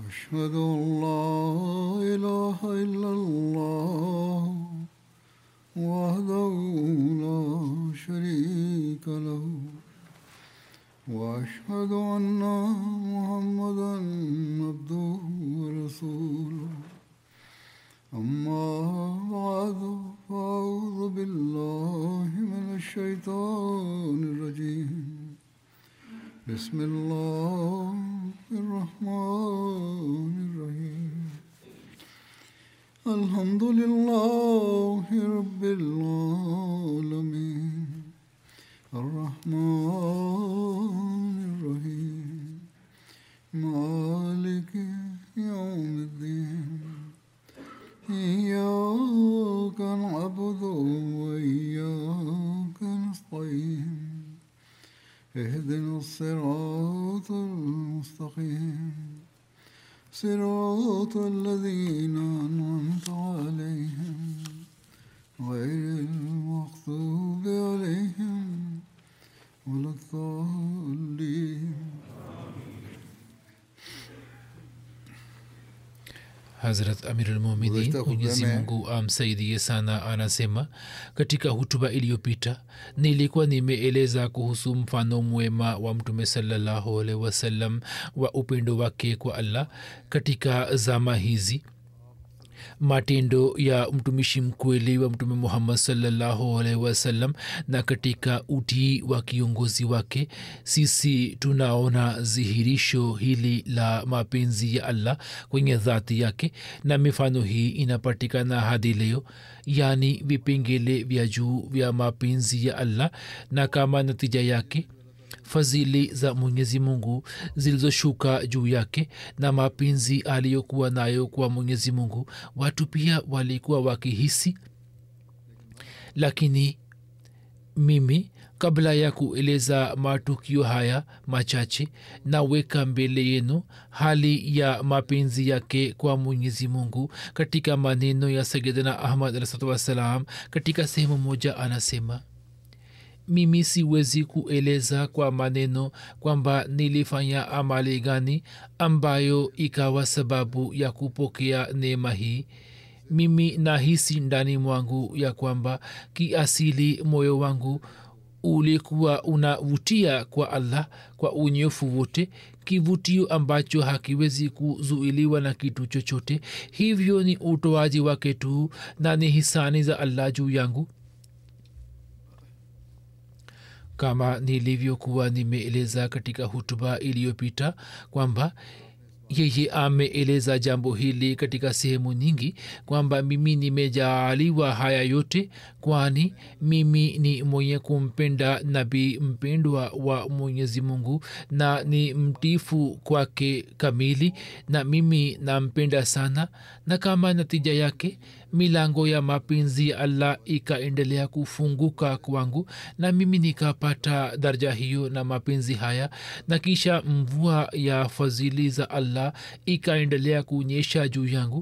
أشهد أن لا إله إلا الله وحده لا شريك له وأشهد أن محمدا عبده ورسوله أما بعد فأعوذ بالله من الشيطان الرجيم بسم الله الرحمن الرحيم الحمد لله رب العالمين الرحمن الرحيم مالك يوم الدين إياك نعبد وإياك نستعين اهدنا الصراط المستقيم صراط الذين أنعمت عليهم غير المغضوب عليهم ولا الضالين hazrat amirulmuminin Guzashta khutba mwenyezi mein- mungu amsaidie sana anasema katika hutuba iliyopita nilikuwa nimeeleza kuhusu mfano mwema wa mtume salallahu alaihi wasallam wa upendo wake kwa allah katika zama hizi matendo ya mtumishi mkweli wa mtume muhammad salllahu alaihi wasallam na katika utii wa kiongozi wake sisi tunaona dhihirisho hili la mapenzi ya allah kwenye dhati yake na mifano hii inapatikana hadi leo yaani vipengele vya juu vya mapenzi ya allah na kama natija yake fadhili za mwenyezi mungu zilizoshuka juu yake na mapenzi aliyokuwa nayo kwa mwenyezi mungu watu pia walikuwa wakihisi lakini mimi kabla ya kueleza matukio haya machache naweka mbele yenu hali ya mapenzi yake kwa mwenyezi mungu katika maneno ya sayidina ahmad alahsatu wassalam katika sehemu moja anasema mimi siwezi kueleza kwa maneno kwamba nilifanya amali gani ambayo ikawa sababu ya kupokea neema hii mimi nahisi ndani mwangu ya kwamba kiasili moyo wangu ulikuwa unavutia kwa allah kwa unyofu wote kivutio ambacho hakiwezi kuzuiliwa na kitu chochote hivyo ni utoaji wake tu na ni hisani za allah juu yangu kama nilivyokuwa nimeeleza katika hutuba iliyopita kwamba yeye ameeleza jambo hili katika sehemu nyingi kwamba mimi nimejaaliwa haya yote kwani mimi ni mwenye kumpenda nabii mpendwa wa mwenyezi mungu na ni mtifu kwake kamili na mimi nampenda sana na kama natija yake milango ya mapenzi ya allah ikaendelea kufunguka kwangu na mimi nikapata daraja hiyo na mapenzi haya na kisha mvua ya fadhili za allah ikaendelea kunyesha juu yangu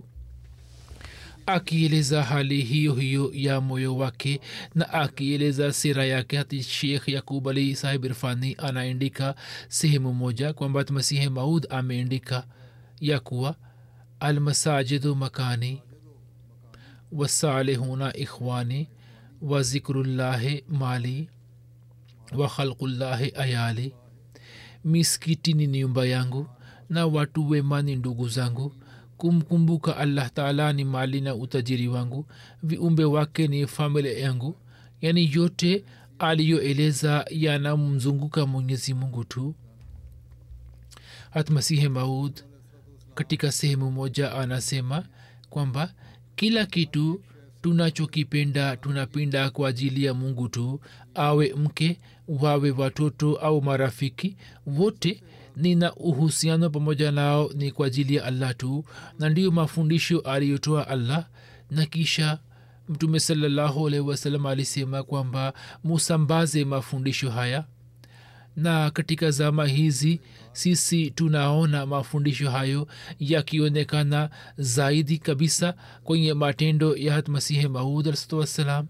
akieleza hali hiyo hiyo ya moyo wake na akieleza sira yake hati shekh yakub ali sahib irfani anaandika sehemu moja kwamba masihi maud ameandika ya kuwa almasajidu makani wasalihuna ikhwani wa zikrullahi mali wa khalqullahi ayali miskiti ni nyumba yangu na watu wema ni ndugu zangu kumkumbuka allah taala ni mali na utajiri wangu viumbe wake ni familia yangu yaani yote aliyoeleza yanamzunguka mwenyezi mungu tu hatmasihi maud katika sehemu moja anasema kwamba kila kitu tunachokipenda tunapenda kwa ajili ya mungu tu awe mke wawe watoto au marafiki wote nina uhusiano pamoja nao ni kwa ajili ya allah tu na ndiyo mafundisho aliyotoa allah na kisha mtume salallahu alaihi wasallam alisema kwamba musambaze mafundisho haya na katika zama hizi sisi tunaona mafundisho hayo yakionekana zaidi kabisa kwenye matendo ya hatmasihi maud alsatu wassalam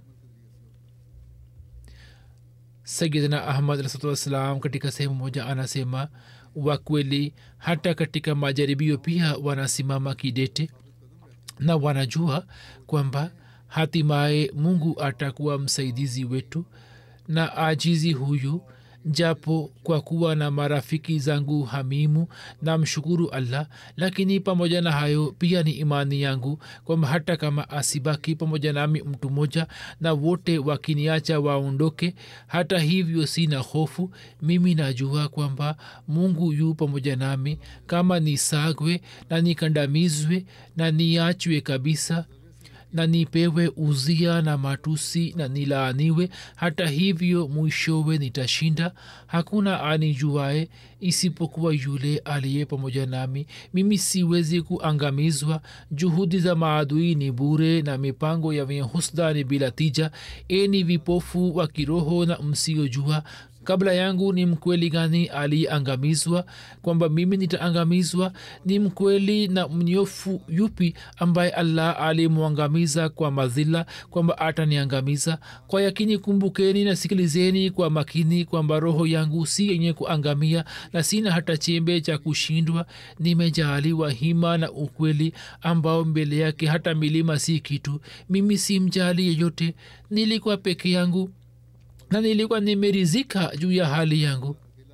sayidina ahmad alsatu wassalam katika sehemu moja anasema wa kweli hata katika majaribio pia wanasimama kidete na wanajua kwamba hatimaye mungu atakuwa msaidizi wetu na ajizi huyu japo kwa kuwa na marafiki zangu hamimu na mshukuru allah lakini pamoja na hayo pia ni imani yangu kwamba hata kama asibaki pamoja nami mtu mmoja na wote wakiniacha waondoke hata hivyo sina hofu mimi najua kwamba mungu yu pamoja nami kama nisagwe na nikandamizwe na niachwe kabisa na nipewe uzia na matusi na nilaaniwe hata hivyo mwishowe nitashinda hakuna anijuae isipokuwa yule aliye pamoja nami mimi siwezi kuangamizwa juhudi za maadui ni bure na mipango ya wenye husda ni bila tija eni vipofu wa kiroho na msiojua kabla yangu ni mkweli gani aliyeangamizwa kwamba mimi nitaangamizwa ni mkweli na mnyofu yupi ambaye allah alimwangamiza kwa madhila kwamba ataniangamiza kwa yakini kumbukeni na sikilizeni kwa makini kwamba roho yangu si yenye kuangamia na sina hata chembe cha kushindwa nimejaaliwa hima na ukweli ambao mbele yake hata milima si kitu mimi si mjali yeyote nilikuwa peke yangu na nilikuwa nimerizika juu ya hali yangu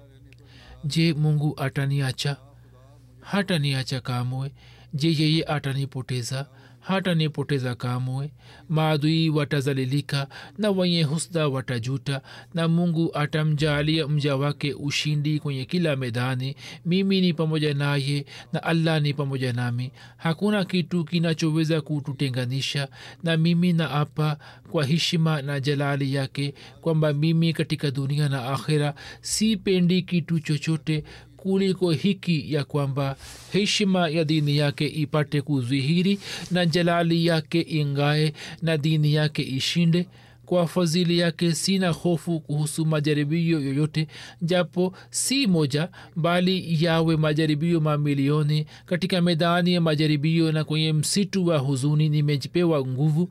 je mungu ataniacha hataniacha kamwe je yeye atanipoteza hatanipoteza kamwe maadui watazalilika na wenye husda watajuta na mungu atamjaalia mja wake ushindi kwenye kila medani mimi ni pamoja naye na allah ni pamoja nami hakuna kitu kinachoweza kututenganisha na mimi na apa kwa heshima na jalali yake kwamba mimi katika dunia na akhira sipendi kitu chochote kuliko hiki ya kwamba heshima ya dini yake ipate kudhihiri na jalali yake ingae na dini yake ishinde kwa fadhili yake sina hofu kuhusu majaribio yoyote japo si moja bali yawe majaribio mamilioni katika medani ya majaribio na kwenye msitu wa huzuni nimejipewa nguvu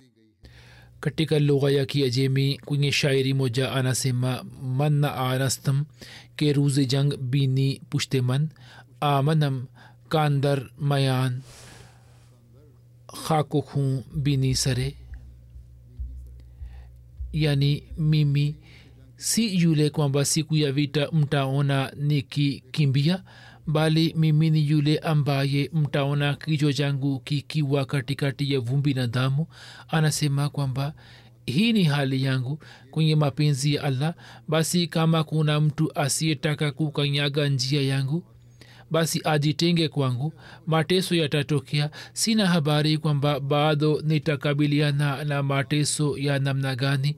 katika lugha ya kiajemi kwenye shairi moja anasema manna anastam ke ruze jang bini pushte man amanam kandar mayan khako khun bini sare yani mimi si yule kwamba siku ya vita mtaona nikikimbia bali mimi ni yule ambaye mtaona kichwa changu kikiwa katikati ya vumbi na damu anasema kwamba hii ni hali yangu kwenye mapenzi ya allah basi kama kuna mtu asiyetaka kukanyaga njia yangu basi ajitenge kwangu mateso yatatokea sina habari kwamba bado nitakabiliana na mateso ya namna gani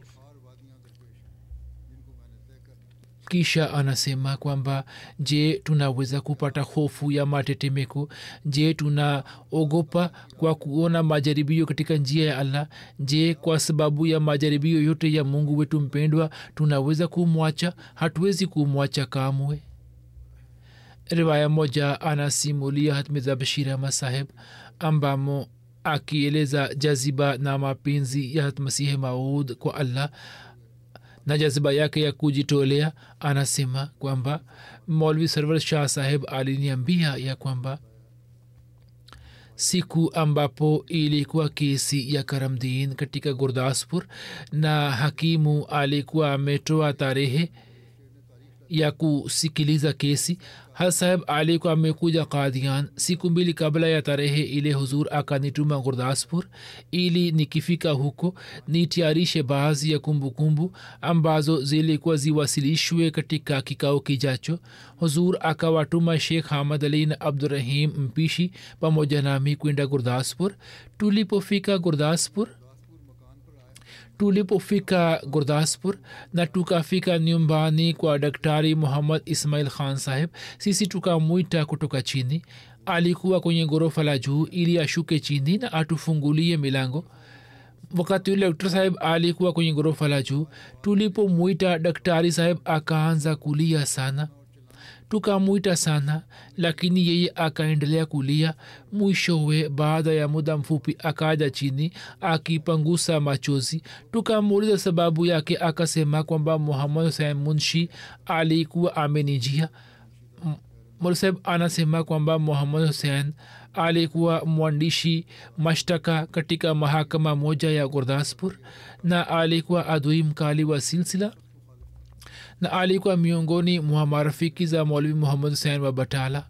kisha anasema kwamba je tunaweza kupata hofu ya matetemeko je tunaogopa kwa kuona majaribio katika njia ya allah je kwa sababu ya majaribio yote ya mungu wetu mpendwa tunaweza kumwacha hatuwezi kumwacha kamwe riwaya moja anasimulia hatmiza bashir ahmad saheb ambamo akieleza jaziba na mapenzi ya masihi maud kwa allah na jaziba yake ya kujitolea anasema kwamba maulvi sarwar shah saheb aliniambia ya kwamba siku ambapo ilikuwa kesi ya karamdin katika gurdaspur na hakimu alikuwa ametoa tarehe ya kusikiliza kesi hasaheb alikuwa amekuja kadian siku mbili kabla ya tarehe ile huzur akanituma gurdaspur ili nikifika huko nitiarishe baadhi ya kumbukumbu kumbu, ambazo zilikuwa ziwasilishwe katika kikao kijacho huzur akawatuma shekh hamad ali na abdurahim mpishi pamoja nami kwenda gurdaspur tulipofika gurdaspur tulipofika gurdaspur na tukafika nyumbani kwa daktari muhammad ismail khan saheb sisi tukamwita kutoka chini alikuwa kwenye ghorofa la juu ili ashuke chini na atufungulie milango wakati ule daktari saheb alikuwa kwenye ghorofa la juu tulipomwita daktari saheb akaanza kulia sana tukamwita sana lakini yeye akaendelea kulia mwishowe baada ya muda mfupi akaja chini akipangusa machozi tukamuuliza sababu yake akasema kwamba muhammad husein munshi alikuwa amenijia molseb anasema kwamba muhammad hussein alikuwa mwandishi mashtaka katika mahakama moja ya gurdaspur na alikuwa adui mkali wa silsila na alikuwa miongoni mwa marafiki za maulvi muhammad hussein wa batala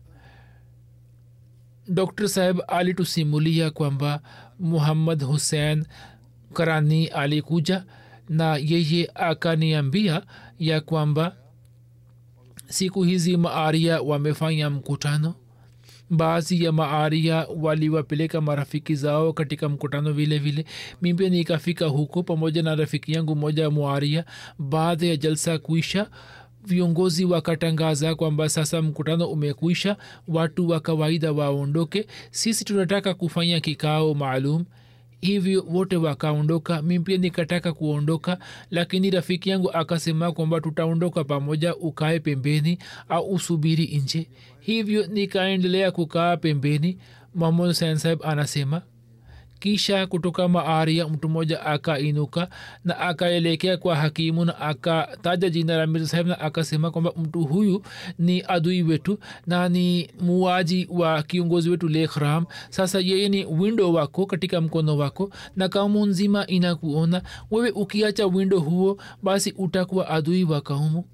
dr saheb alitusimulia kwamba muhammad hussein karani alikuja na yeye akaniambia ya kwamba siku hizi maaria wamefanya mkutano baadhi ya maaria waliwapeleka marafiki zao katika mkutano vile vile mimi nikafika huko pamoja na rafiki yangu moja mwaria baada ya jalsa kuisha viongozi wakatangaza kwamba sasa mkutano umekwisha watu wa kawaida waondoke sisi tunataka kufanya kikao maalum hivyo wote wakaondoka mi pia nikataka kuondoka lakini rafiki yangu akasema kwamba tutaondoka pamoja ukae pembeni au usubiri nje hivyo nikaendelea kukaa pembeni mahmud husein saheb anasema kisha kutoka maaria mtu mmoja akainuka na akaelekea kwa hakimu na akataja jina la mirza saheb na akasema kwamba mtu huyu ni adui wetu na ni muaji wa kiongozi wetu lekhram sasa yeye ni windo wako katika mkono wako na kaumu nzima inakuona wewe ukiacha windo huo basi utakuwa adui wa kaumu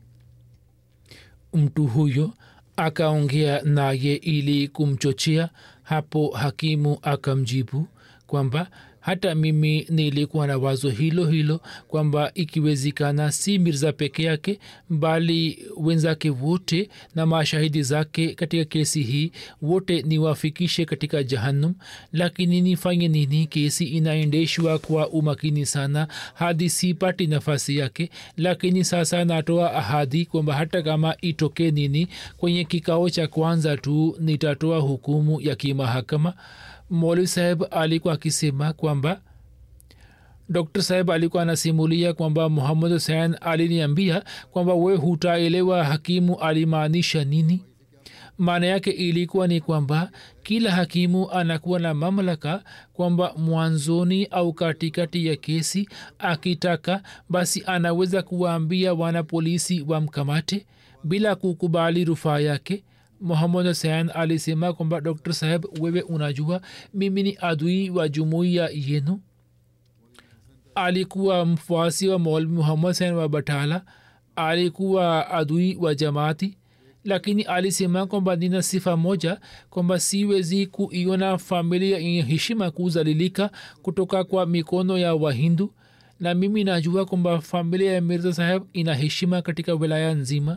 mtu huyo akaongea naye ili kumchochea hapo hakimu akamjibu kwamba hata mimi nilikuwa na wazo hilo hilo kwamba ikiwezekana si mirza peke yake bali wenzake wote na mashahidi zake katika kesi hii wote niwafikishe katika jahannum lakini nifanye nini kesi inaendeshwa kwa umakini sana hadi sipati nafasi yake lakini sasa natoa ahadi kwamba hata kama itoke nini kwenye kikao cha kwanza tu nitatoa hukumu ya kimahakama moli saheb alikuwa akisema kwamba dr saheb alikuwa anasimulia kwamba muhammad husein aliniambia kwamba we hutaelewa hakimu alimaanisha nini maana yake ilikuwa ni kwamba kila hakimu anakuwa na mamlaka kwamba mwanzoni au katikati ya kesi akitaka basi anaweza kuwaambia wanapolisi wamkamate bila kukubali rufaa yake muhammad husein alisema kwamba dr saheb wewe unajua mimi ni adui wa jumuiya yenu alikuwa mfuasi wa maulvi muhammad husein wa batala alikuwa adui wa jamaati lakini alisema kwamba nina sifa moja kwamba siwezi kuiona familia yenye heshima kuzalilika kutoka kwa mikono ya wahindu na mimi najua kwamba familia ya mirza saheb ina heshima katika wilaya nzima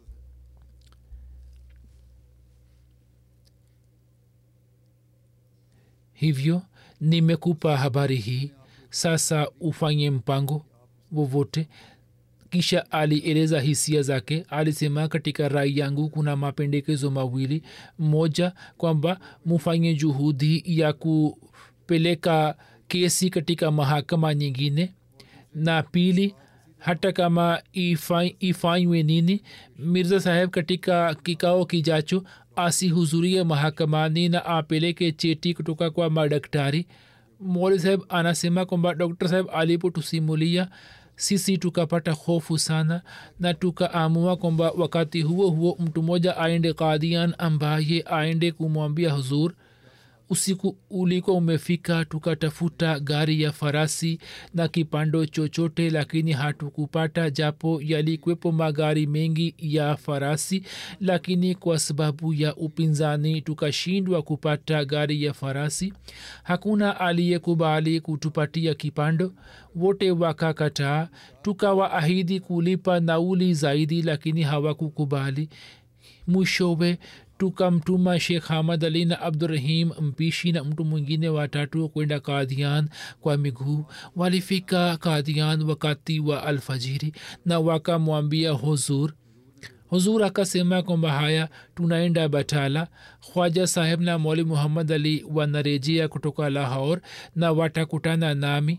hivyo nimekupa habari hii sasa ufanye mpango wowote kisha alieleza hisia zake alisema katika rai yangu kuna mapendekezo mawili moja kwamba mufanye juhudi ya kupeleka kesi katika mahakama nyingine na pili hata kama ifanywe nini mirza saheb katika kikao kijacho asihudhurie mahakamani na apeleke cheti kutoka kwa madaktari moli saheb anasema kwamba dr saheb alipotusimulia sisi tukapata hofu sana na tukaamua kwamba wakati huo huo mtu mmoja aende kadian ambaye aende kumwambia huzur usiku ulikuwa umefika tukatafuta gari ya farasi na kipando chochote lakini hatukupata japo yalikwepo magari mengi ya farasi lakini kwa sababu ya upinzani tukashindwa kupata gari ya farasi hakuna aliyekubali kutupatia kipando wote wakakataa tukawaahidi kulipa nauli zaidi lakini hawakukubali mwishowe tukamtuma shekh hamad ali na abdurahim mpishi na mtu mwingine watatu kwenda kadhian kwa miguu walifika kadhian wakati wa alfajiri na wakamwambia huzur huzur akasema kwamba haya tunaenda batala khwaja saheb na moli muhammad ali wanarejea kutoka lahor na watakutana nami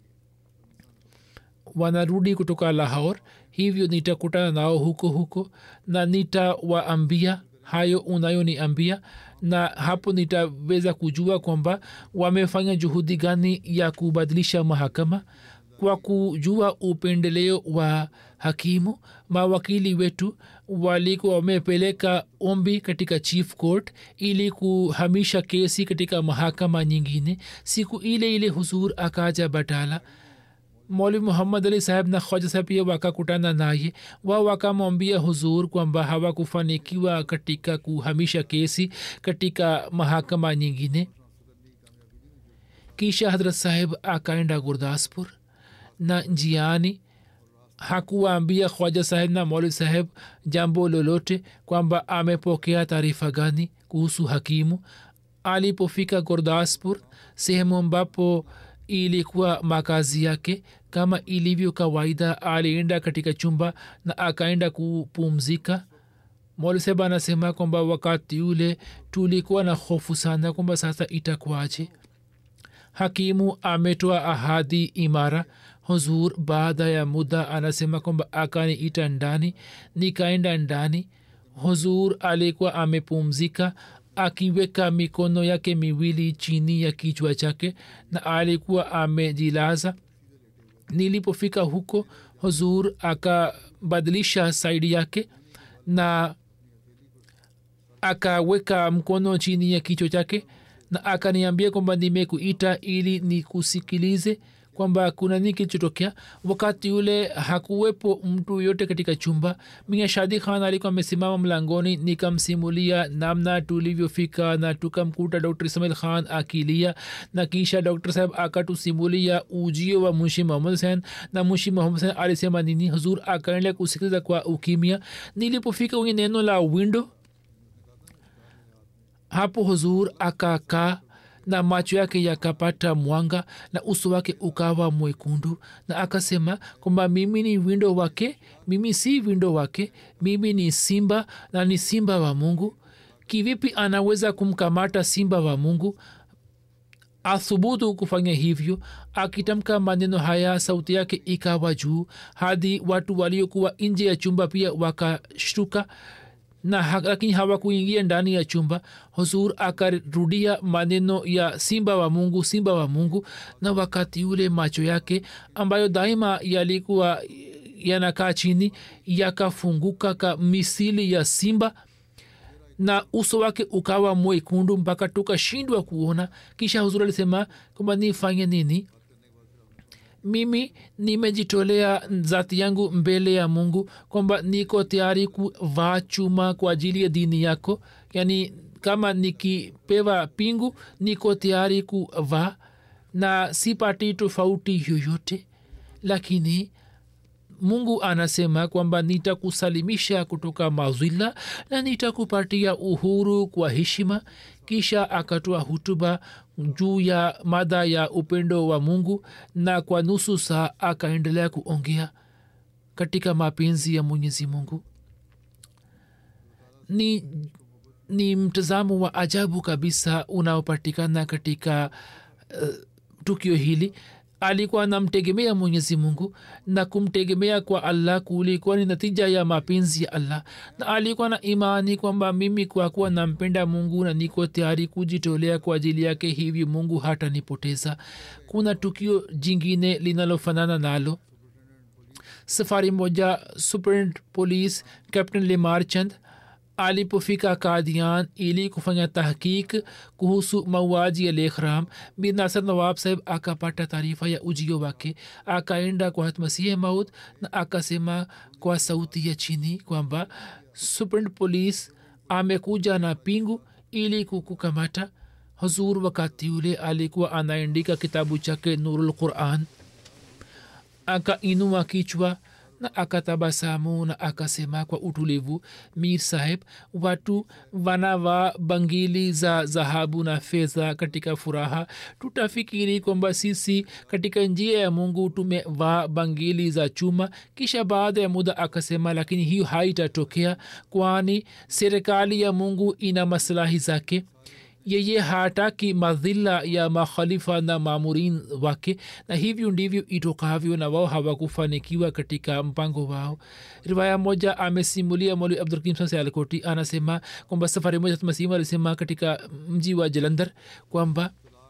wanarudi kutoka lahor hivyo nitakutana nao huko huko na nitawaambia hayo unayoniambia na hapo nitaweza kujua kwamba wamefanya juhudi gani ya kubadilisha mahakama kwa kujua upendeleo wa hakimu mawakili wetu walikuwa wamepeleka ombi katika chief court ili kuhamisha kesi katika mahakama nyingine siku ile ile huzur akaja batala maulimu muhammad ali saheb na khoja saheb pia wakakutana naye wao wakamwambia huzur kwamba hawakufanikiwa katika kuhamisha kesi katika mahakama nyingine kisha hadrat saheb akaenda gurdaspur na njiani hakuwaambia khwaja saheb na mauli saheb jambo lolote kwamba amepokea taarifa gani kuhusu hakimu alipofika gurdaspur sehemu ambapo ilikuwa makazi yake kama ilivyo kawaida alienda katika chumba na akaenda kupumzika moliseba anasema kwamba wakati ule tulikuwa na hofu sana kwamba sasa itakwaje hakimu ametoa ahadi imara huzur baada ya muda anasema kwamba akaniita ndani nikaenda ndani huzur alikuwa amepumzika akiweka mikono yake miwili chini ya kichwa chake na alikuwa amejilaza nilipofika huko huzur akabadilisha saidi yake na akaweka mkono chini ya kichwa chake na akaniambia kwamba nimekuita ili nikusikilize kwamba kuna nini kilichotokea wakati ule hakuwepo mtu yote katika chumba mia shadi khan alikuwa amesimama mlangoni nikamsimulia namna tulivyofika na tukamkuta dr ismail khan akilia na kisha dr saheb akatusimulia ujio wa munshi muhammad husen na munshi muhammad husen alisema nini huzur akaendelea kusikiliza kwa ukimya nilipofika kwenye neno la windo hapo huzur akakaa na macho yake yakapata mwanga na uso wake ukawa mwekundu na akasema kwamba mimi ni windo wake mimi si windo wake mimi ni simba na ni simba wa mungu kivipi anaweza kumkamata simba wa mungu athubutu kufanya hivyo akitamka maneno haya sauti yake ikawa juu hadi watu waliokuwa nje ya chumba pia wakashtuka na ha, lakini hawakuingia ndani ya chumba huzur akarudia maneno ya simba wa mungu simba wa mungu na wakati ule macho yake ambayo daima yalikuwa yanakaa chini yakafunguka ka misili ya simba na uso wake ukawa mwekundu mpaka tukashindwa kuona kisha huzur alisema kwamba nifanye nini mimi nimejitolea zati yangu mbele ya mungu kwamba niko tayari kuvaa chuma kwa ajili ya dini yako yaani kama nikipewa pingu niko tayari kuvaa na sipati tofauti yoyote lakini mungu anasema kwamba nitakusalimisha kutoka mazwila na nitakupatia uhuru kwa heshima kisha akatoa hutuba juu ya mada ya upendo wa mungu na kwa nusu saa akaendelea kuongea katika mapenzi ya mwenyezi mungu ni ni mtazamo wa ajabu kabisa unaopatikana katika uh, tukio hili alikuwa anamtegemea mwenyezi mungu na kumtegemea kwa allah kulikuwa ni natija ya mapenzi ya allah na alikuwa na imani kwamba mimi kwa kuwa nampenda mungu na niko tayari kujitolea kwa ajili yake hivi mungu hatanipoteza kuna tukio jingine linalofanana nalo safari moja superint police captain lemar chand alipofika kadian ili kufanya tahkik kuhusu mauaji ya lekhram mir nasir nawab saheb akapata taarifa ya ujio wake akaenda kwa hatmasihi maud na akasema kwa sauti ya chini kwamba superint police amekuja na pingu ili kukukamata huzur wakati ule alikuwa anaandika kitabu chake nurul quran akainua kichwa na akatabasamu na akasema kwa utulivu mir saheb watu wanavaa bangili za dhahabu na fedha katika furaha tutafikiri kwamba sisi katika njia ya mungu tumevaa bangili za chuma kisha baada ya muda akasema lakini hiyo haitatokea kwani serikali ya mungu ina maslahi zake yeye hataki madhila ya makhalifa na maamurin wake na hivyo ndivyo itokavyo na wao hawakufanikiwa katika mpango wao riwaya moja amesimulia moli abdulkim sialkoti anasema kwamba safari moja masimu alisema katika mji wa jalandhar kwamba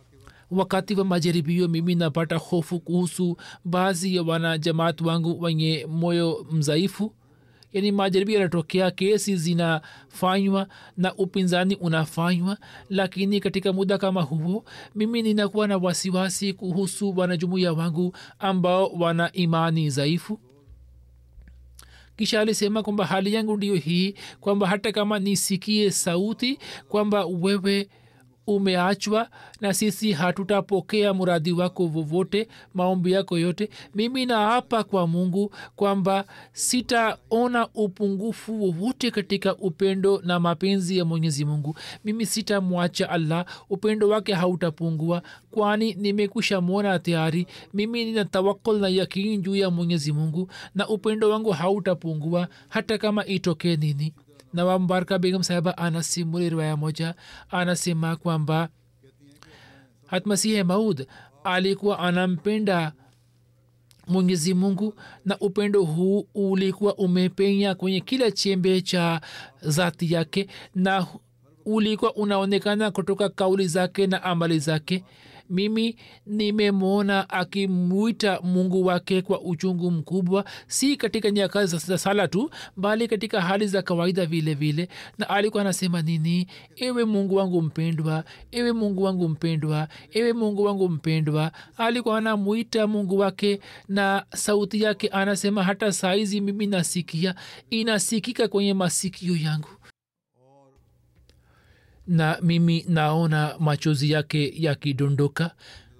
wakati wa majaribio mimi napata hofu kuhusu baadhi ya wanajamaat wangu wenye moyo mzaifu yaani majaribio yanatokea kesi zinafanywa na upinzani unafanywa lakini katika muda kama huo mimi ninakuwa na wasiwasi kuhusu wanajumuiya wangu ambao wana imani dhaifu kisha alisema kwamba hali yangu ndiyo hii kwamba hata kama nisikie sauti kwamba wewe umeachwa na sisi hatutapokea muradi wako vovote maombi yako yote mimi naapa kwa mungu kwamba sitaona upungufu wowote katika upendo na mapenzi ya mwenyezi mungu mimi sitamwacha allah upendo wake hautapungua kwani nimekusha mwona tayari mimi nina tawakul na yakini juu ya mwenyezi mungu na upendo wangu hautapungua hata kama itokee nini na mbaraka begum sahiba anasimulia riwaya moja anasema kwamba hatmasihe maud alikuwa anampenda mwenyezi mungu na upendo huu ulikuwa umepenya kwenye kila chembe cha zati yake na ulikuwa unaonekana kutoka kauli zake na amali zake mimi nimemwona akimwita mungu wake kwa uchungu mkubwa si katika nyakati za sala tu bali katika hali za kawaida vile vile na alikuwa anasema nini ewe mungu wangu mpendwa ewe mungu wangu mpendwa ewe mungu wangu mpendwa alikuwa anamwita mungu wake na sauti yake anasema hata saizi mimi nasikia inasikika kwenye masikio yangu na mimi naona machozi yake yakidondoka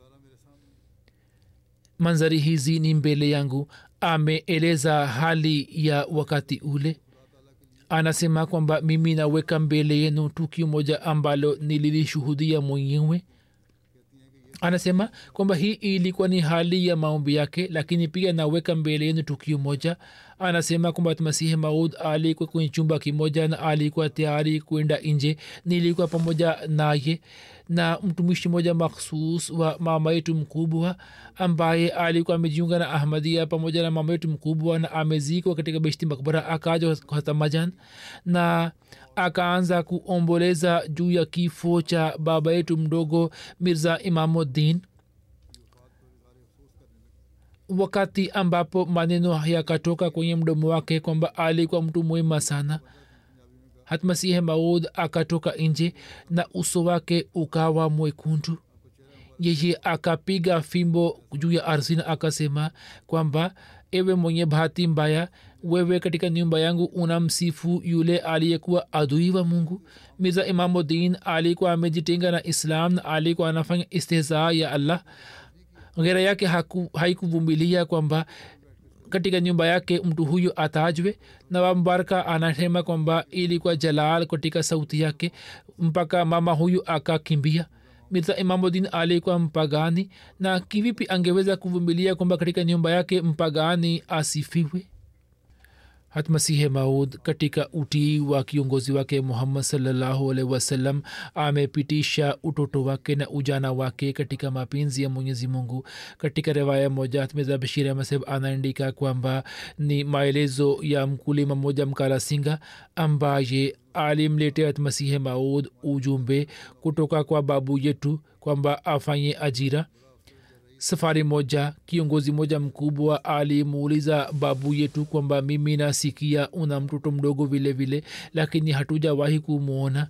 manzari hizi ni mbele yangu ameeleza hali ya wakati ule anasema kwamba mimi naweka mbele yenu tukio moja ambalo nililishuhudia mwenyewe anasema kwamba hii ilikuwa ni hali ya maombi yake lakini pia naweka mbele yenu tukio moja anasema kwamba masihi maud alikuwa kwenye chumba kimoja na alikuwa tayari kwenda nje nilikuwa pamoja naye na mtumishi mmoja makhsus wa mama yetu mkubwa ambaye alikuwa amejiunga na ahmadia pamoja na mama yetu mkubwa na amezikwa katika beshti makbara akaja hatamajan na akaanza kuomboleza juu ya kifo cha baba yetu mdogo mirza imamuddin wakati ambapo maneno yakatoka kwenye mdomo wake kwamba alikuwa mtu mwema sana hatmasihe maud akatoka nje na uso wake ukawa mwekundu yeye akapiga fimbo juu ya ardhi na akasema kwamba ewe mwenye bahati mbaya wewe katika nyumba yangu unamsifu yule aliyekuwa adui wa mungu mirza imamudin alikuwa amejitenga na islam na alikuwa anafanya istihzaa ya allah ghera yake haikuvumilia kwamba katika nyumba yake mtu huyu atajwe na wambaraka anasema kwamba ilikuwa jalal katika sauti yake mpaka mama huyu akakimbia mirza imamudin alikuwa mpagani na kivipi angeweza kuvumilia kwamba katika nyumba yake mpagani asifiwe hatmasihe maud katika utii wa kiongozi wake muhammad salllahu alaihi wasallam amepitisha utoto wake na ujana wake katika mapenzi ya mwenyezi mungu katika riwaya moja hatmiza bashir amaseb anaandika kwamba ni maelezo ya mkulima mmoja mkalasinga ambaye alimletea hatmasihe maud ujumbe kutoka kwa babu yetu kwamba afanye ajira safari moja kiongozi moja mkubwa alimuuliza babu yetu kwamba mimi nasikia una mtoto mdogo vile vile lakini hatujawahi kumwona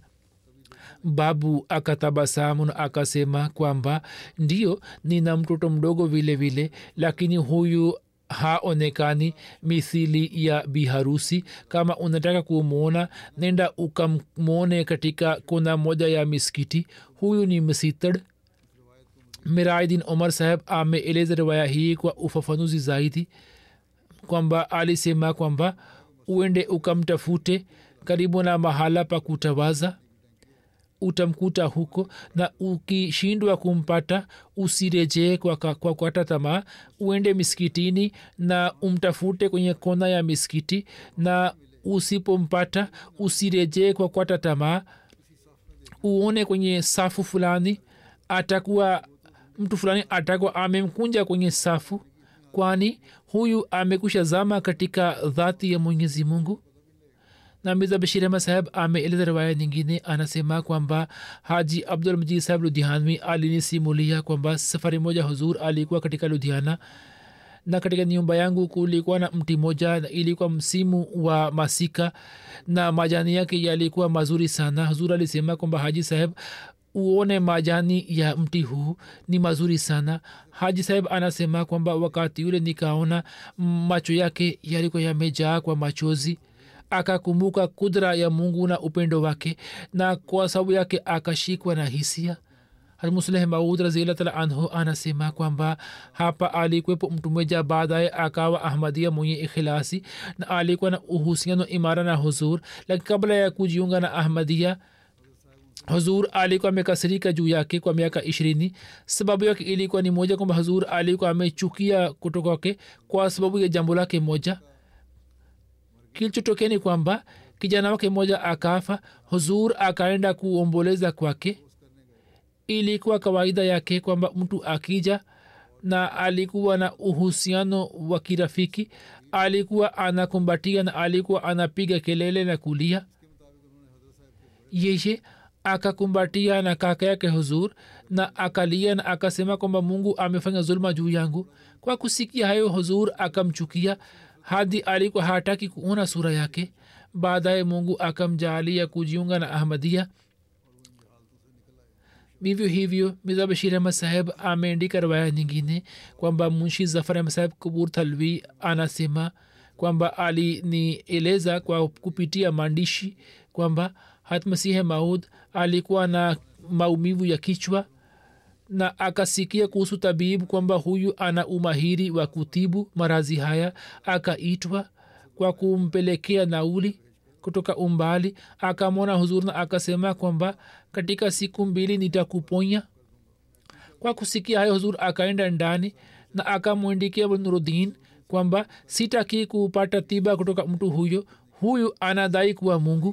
babu akatabasamu na akasema kwamba ndio nina mtoto mdogo vile vile lakini huyu haonekani mithili ya biharusi kama unataka kumwona nenda ukamwone katika kona moja ya miskiti huyu ni msitad miraidin omar saheb ameeleza riwaya hii kwa ufafanuzi zaidi kwamba alisema kwamba uende ukamtafute karibu na mahala pa kutawaza utamkuta huko na ukishindwa kumpata usirejee kwa, kwa, kwa kwata tamaa uende miskitini na umtafute kwenye kona ya miskiti na usipompata usirejee kwa kwata tamaa uone kwenye safu fulani atakuwa mtu fulani atakuwa amemkunja kwenye safu kwani huyu amekusha zama katika dhati ya mwenyezi mungu na mirza bashir ahmad saheb ameeleza riwaya nyingine anasema kwamba haji abdul majid saheb ludhianwi alinisimulia kwamba safari moja huzur alikuwa katika ludhiana na katika nyumba yangu kulikuwa na mti moja na ilikuwa msimu wa masika na majani yake yalikuwa mazuri sana huzur alisema kwamba haji saheb uone majani ya mti huu ni mazuri sana haji saheb anasema kwamba wakati ule nikaona macho yake yalikuwa yamejaa kwa machozi akakumbuka kudra ya mungu na upendo wake na kwa sababu yake akashikwa na hisia musleh maud raziallah anhu anasema kwamba hapa alikwepo mtu mmoja baadaye akawa ahmadia mwenye ikhilasi na alikuwa na uhusiano imara na huzur lakini kabla ya kujiunga na ahmadia huzur alikuwa amekasirika juu yake kwa miaka ishirini sababu yake ilikuwa ni moja kwamba huzur alikuwa amechukia kutokake kwa sababu ya jambo lake moja kilichotokea ni kwamba kijana wake mmoja akafa huzur akaenda kuomboleza kwake ilikuwa kawaida yake kwamba mtu akija na alikuwa na uhusiano wa kirafiki alikuwa anakumbatia na alikuwa anapiga kelele na kulia yeye akakumbatia na kaka yake huzur na akalia na akasema kwamba mungu amefanya zuluma juu yangu kwa kusikia hayo huzur akamchukia hadi alikuwa hataki kuona sura yake baadaye mungu akamjaalia kujiunga na ahmadia vivyo hivyo mirza bashir ahmad saheb ameandika riwaya nyingine kwamba munshi zafar ahmad saheb kubur thalwi anasema kwamba alinieleza kwa kupitia maandishi kwamba hatmasihe maud alikuwa na maumivu ya kichwa na akasikia kuhusu tabibu kwamba huyu ana umahiri wa kutibu marazi haya akaitwa kwa kumpelekea nauli kutoka umbali akamwona huzur na akasema kwamba katika siku mbili nitakuponya kwa kusikia hayo huzur akaenda ndani na akamwindikia nurudin kwamba sitaki kupata tiba kutoka mtu huyo huyu anadai kuwa mungu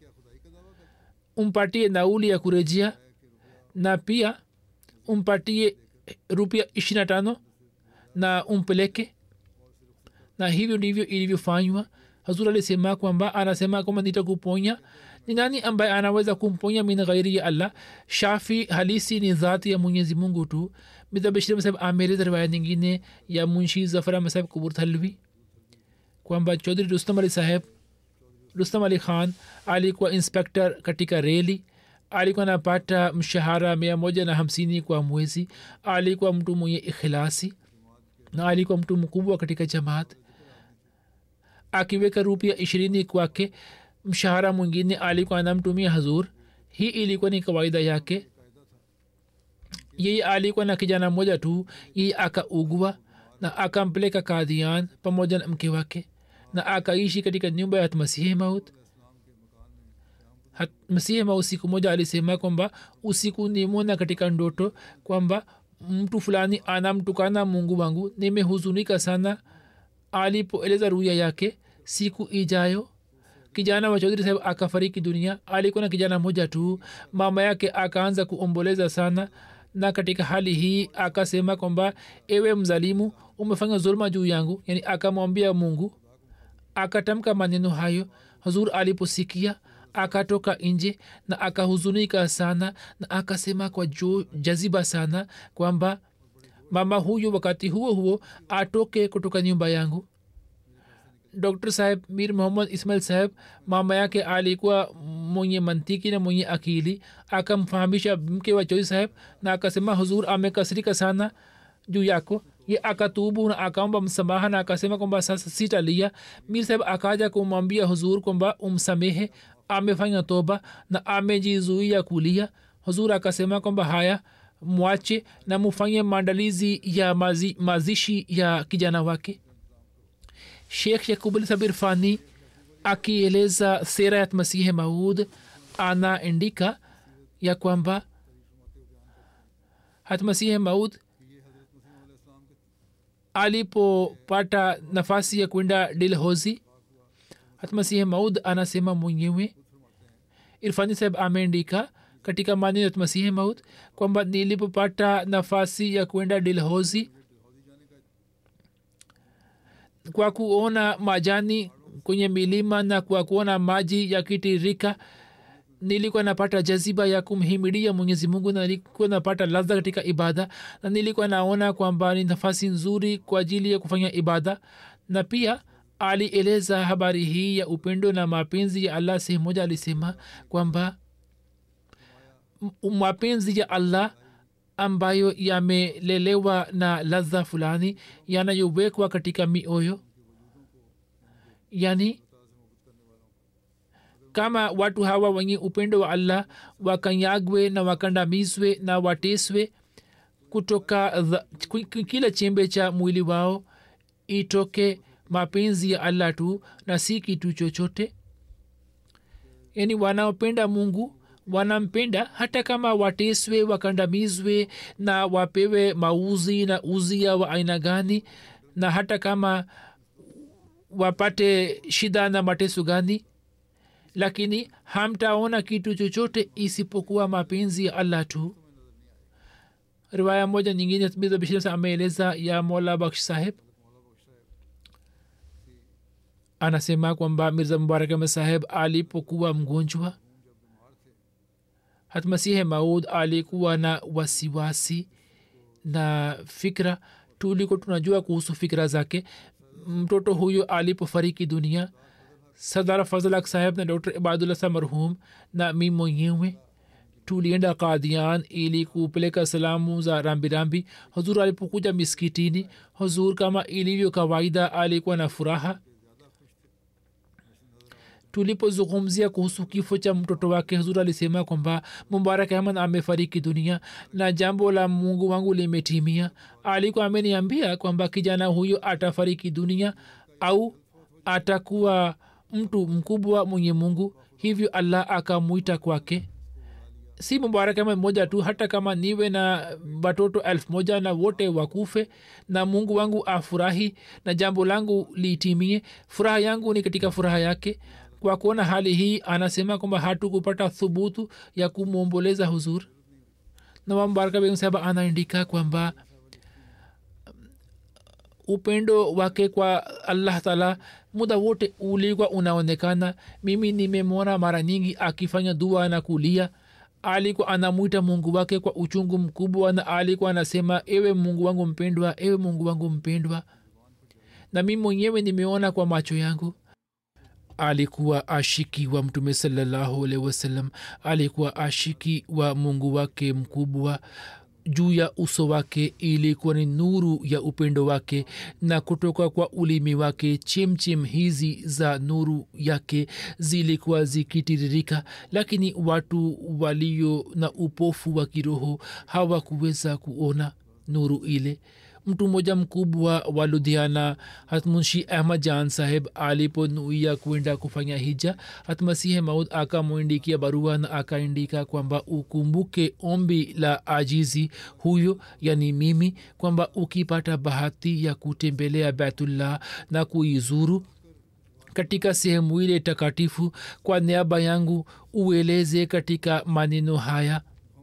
umpatie nauli ya kurejea na pia umpatie rupia ishirina tano na umpeleke na hivyo ndivyo ilivyofanywa hazur alisema kwamba anasema kwamba nitakuponya ni nani ambaye anaweza kumponya min ghairi ya allah shafi halisi ni dhati ya mwenyezi mungu tu midhabishir saheb ameleza riwaya nyingine ya munshi zafar saheb kubur thalwi kwamba chaudhri rustam ali saheb rustam ali khan alikuwa inspector katika reli alikuwa anapata mshahara mia moja na hamsini kwa mwezi alikuwa mtu mwenye ikhilasi na alikuwa mtu mkubwa katika jamaat akiweka rupia ishirini kwake mshahara mwingine alikuwa anamtumia hazur hii ilikuwa ni kawaida yake yeye alikuwa na kijana mmoja tu yeye akaugua na akampeleka kadhian pamoja na mke wake na akaishi katika nyumba ya masihi maut masihi maut siku moja alisema kwamba usiku nimona katika ndoto kwamba mtu fulani anamtukana mungu wangu nimehuzunika sana alipoeleza ruya yake siku ijayo kijana wa chaudhri saheb akafariki dunia alikuwa na kijana moja tu mama yake akaanza kuomboleza sana na katika hali hii akasema kwamba ewe mzalimu umefanya zuluma juu yangu yani akamwambia mungu akatamka maneno hayo hazur aliposikia akatoka nje na akahuzunika sana na akasema kwa jo, jaziba sana kwamba mama huyu wakati huo huo atoke kutoka nyumba yangu dr saheb mir muhammad ismail saheb mama yake alikuwa mwenye mantiki na mwenye akili akamfahamisha mke wa choi saheb na akasema huzur amekasirika sana juu yako ye akatubu na akaomba msamaha na akasema kwamba sasa sitalia mir saheb akaja kumwambia huzur kwamba umsamehe amefanya toba na amejizuia kulia huzur akasema kwamba haya mwache na mufanye maandalizi ya mazi, mazishi ya kijana wake shekh yakubul sabir fani akieleza sera ya masihi maud anaandika ya kwamba hatmasihi maud alipopata nafasi ya kwenda dilhozi hatmasihi maud anasema mwenyewe irfani saheb ameandika katika maneno ya masihi maud kwamba nilipopata nafasi ya kwenda dilhozi kwa kuona majani kwenye milima na kwa kuona maji yakitirika nilikuwa napata jaziba ya kumhimidia mwenyezi mungu na nilikuwa napata ladha katika ibada na nilikuwa naona kwamba ni nafasi nzuri kwa ajili ya kufanya ibada na pia alieleza habari hii ya upendo na mapenzi ya allah sehemu moja alisema kwamba mapenzi ya allah ambayo yamelelewa na ladha fulani yanayowekwa katika mioyo yani kama watu hawa wenye upendo wa allah wakanyagwe na wakandamizwe na wateswe kutoka kila chembe cha mwili wao itoke mapenzi ya allah tu na si kitu chochote yani wanaopenda mungu wanampenda hata kama wateswe wakandamizwe na wapewe mauzi na uzia wa aina gani na hata kama wapate shida na mateso gani lakini hamtaona kitu chochote isipokuwa mapenzi ya allah tu riwaya moja nyingine bishir ameeleza ya mola baksh saheb anasema kwamba mirza mubarak ahmed saheb alipokuwa mgonjwa hatmasihe maud alikuwa na wasiwasi na fikra tuliko tunajua kuhusu fikra zake mtoto huyo alipofariki dunia sadara fazlak saheb na dr ibadullah sa marhum na mi mwenyewe tulienda kadian ili kupeleka salamu za rambirambi huzur alipokuja miskitini huzur kama ilivyo kawaida alikuwa na furaha tulipozungumzia kuhusu kifo cha mtoto wake huzur alisema kwamba mubarak ahmad amefariki dunia na jambo la mungu wangu limetimia alikuwa ameniambia kwamba kijana huyo atafariki dunia au atakuwa mtu mkubwa mwenye mungu hivyo allah akamwita kwake si mubarak ahmad moja tu hata kama niwe na watoto elfu moja na wote wakufe na mungu wangu afurahi na jambo langu litimie furaha yangu ni katika furaha yake kwa kuona hali hii anasema kwamba hatukupata thubutu ya kumwomboleza huzur na mbaraka begum sahaba anaandika kwamba upendo wake kwa allah taala muda wote ulikuwa unaonekana mimi nimemwona mara nyingi akifanya dua na kulia alikuwa anamwita mungu wake kwa uchungu mkubwa na alikuwa anasema ewe mungu wangu mpendwa ewe mungu wangu mpendwa na mi mwenyewe nimeona kwa macho yangu alikuwa ashiki wa mtume salallahu alaihi wasallam alikuwa ashiki wa mungu wake mkubwa juu ya uso wake ilikuwa ni nuru ya upendo wake na kutoka kwa ulimi wake chemchem hizi za nuru yake zilikuwa zikitiririka lakini watu walio na upofu wa kiroho hawakuweza kuona nuru ile mtu mmoja mkubwa wa ludhiana hatmunshi ahmad jan saheb aliponuia kwenda kufanya hija hatmasihe maud akamwindikia barua na akaandika kwamba ukumbuke ombi la ajizi huyo yani mimi kwamba ukipata bahati ya kutembelea baitullah na kuizuru katika sehemu ile takatifu kwa niaba yangu ueleze katika maneno haya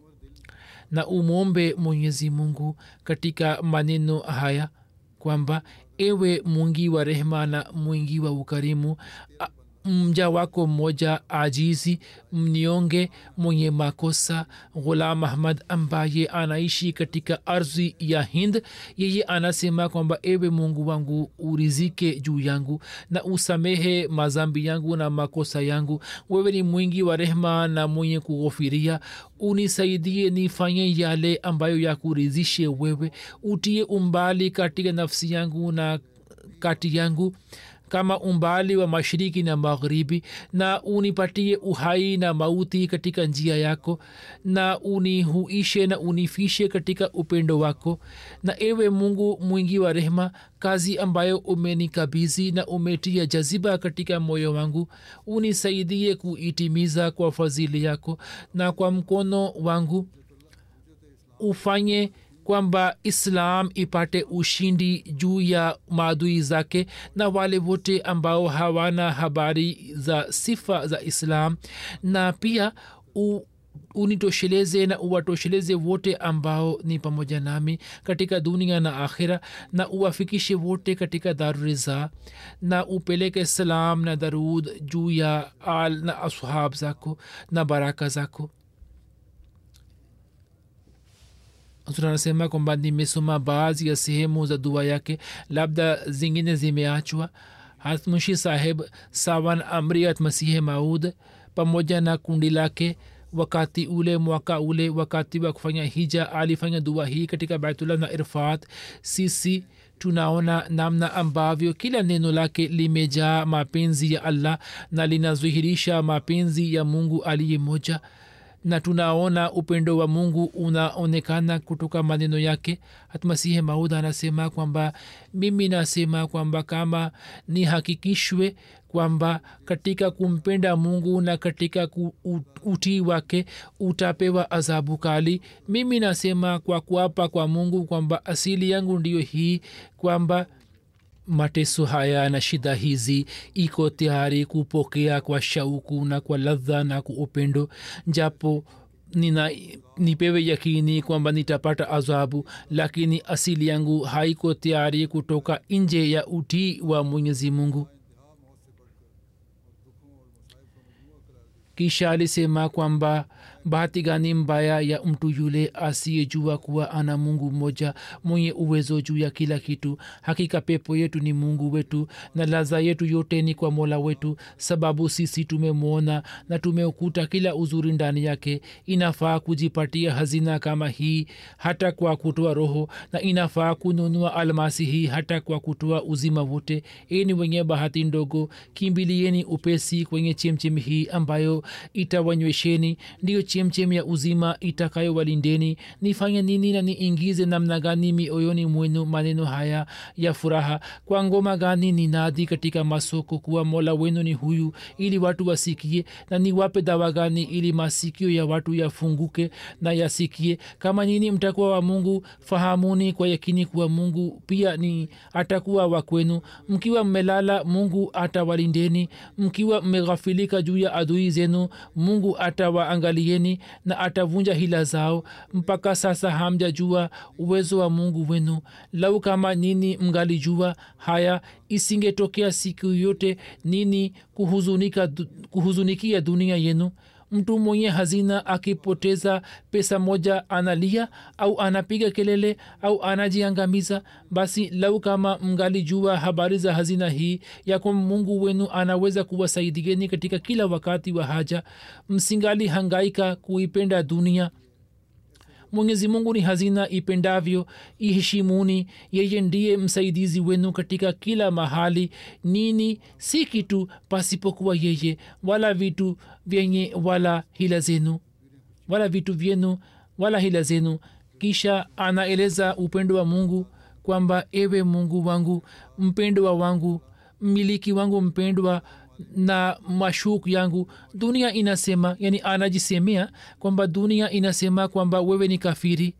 na umwombe mwenyezi mungu katika maneno haya kwamba ewe mwingi wa rehma na mwingi wa ukarimu mja wako mmoja ajizi mnionge mwenye makosa ghulam ahmad ambaye anaishi katika ardhi ya hind yeye anasema kwamba ewe mungu wangu urizike juu yangu na usamehe mazambi yangu na makosa yangu wewe ni mwingi wa rehma na mwenye kughofiria unisaidie nifanye yale ambayo yakurizishe wewe utie umbali katika nafsi yangu na kati yangu kama umbali wa mashiriki na magharibi na unipatie uhai na mauti katika njia yako na unihuishe na unifishe katika upendo wako na ewe mungu mwingi wa rehema kazi ambayo umenikabizi na umetia jaziba katika moyo wangu unisaidie kuitimiza kwa fadhili yako na kwa mkono wangu ufanye kwamba islam ipate ushindi juu ya maadui zake na wale wote ambao hawana habari za sifa za islam na pia u, unitosheleze na uwatosheleze wote ambao ni pamoja nami katika dunia na akhira na uwafikishe wote katika daruriza na upeleke salam na darud juu ya al na ashab zako na baraka zako tunasema kwamba nimesoma baadhi ya sehemu za dua yake labda zingine zimeachwa hatmushi saheb sawan amriat masihe maud pamoja na kundi lake wakati ule mwaka ule wakati wa kufanya hija alifanya dua hii katika baitullah na irfat sisi tunaona namna ambavyo kila neno lake limejaa mapenzi ya allah na linadhihirisha mapenzi ya mungu aliye moja na tunaona upendo wa mungu unaonekana kutoka maneno yake hatmasihi maud anasema kwamba mimi nasema kwamba kama ni hakikishwe kwamba katika kumpenda mungu na katika utii wake utapewa adhabu kali mimi nasema kwa kuapa kwa mungu kwamba asili yangu ndiyo hii kwamba mateso haya na shida hizi iko tayari kupokea kwa shauku na kwa ladha na kwa upendo japo nina nipewe yakini kwamba nitapata adhabu lakini asili yangu haiko tayari kutoka nje ya utii wa mwenyezi mungu kisha alisema kwamba bahati gani mbaya ya mtu yule asiyejua kuwa ana mungu mmoja mwenye uwezo juu ya kila kitu hakika pepo yetu ni mungu wetu na laza yetu yote ni kwa mola wetu sababu sisi tumemwona na tumeukuta kila uzuri ndani yake inafaa kujipatia hazina kama hii hata kwa kutoa roho na inafaa kununua almasi hii hata kwa kutoa uzima wote ini wenye bahati ndogo kimbilieni upesi kwenye chemchemi hii ambayo itawanywesheni ndiyo chemchem ya uzima itakayowalindeni nifanye nini na niingize namna gani mioyoni mwenu maneno haya ya furaha kwa ngoma gani ni nadi katika masoko kuwa mola wenu ni huyu ili watu wasikie na niwape dawa gani ili masikio ya watu yafunguke na yasikie kama nini mtakuwa wa mungu fahamuni kwa yakini kuwa mungu pia ni atakuwa wa kwenu mkiwa mmelala mungu atawalindeni mkiwa mmeghafilika juu ya adui zenu mungu atawaangalieni na atavunja hila zao mpaka sasa hamjajua uwezo wa mungu wenu lau kama nini mgalijua haya isingetokea siku yote nini kuhuzunika, kuhuzunikia dunia yenu mtu mwenye hazina akipoteza pesa moja analia au anapiga kelele au anajiangamiza basi lau kama mgalijua habari za hazina hii ya kwamba mungu wenu anaweza kuwasaidieni katika kila wakati wa haja msingali hangaika kuipenda dunia mwenyezi mungu ni hazina ipendavyo iheshimuni yeye ndiye msaidizi wenu katika kila mahali nini si kitu pasipokuwa yeye wala vitu vyenye wala hila zenu wala vitu vyenu wala hila zenu kisha anaeleza upendo wa mungu kwamba ewe mungu wangu mpendwa wangu mmiliki wangu mpendwa na mashuk yangu dunia inasema yani anajisemea kwamba dunia inasema kwamba wewe ni kafiri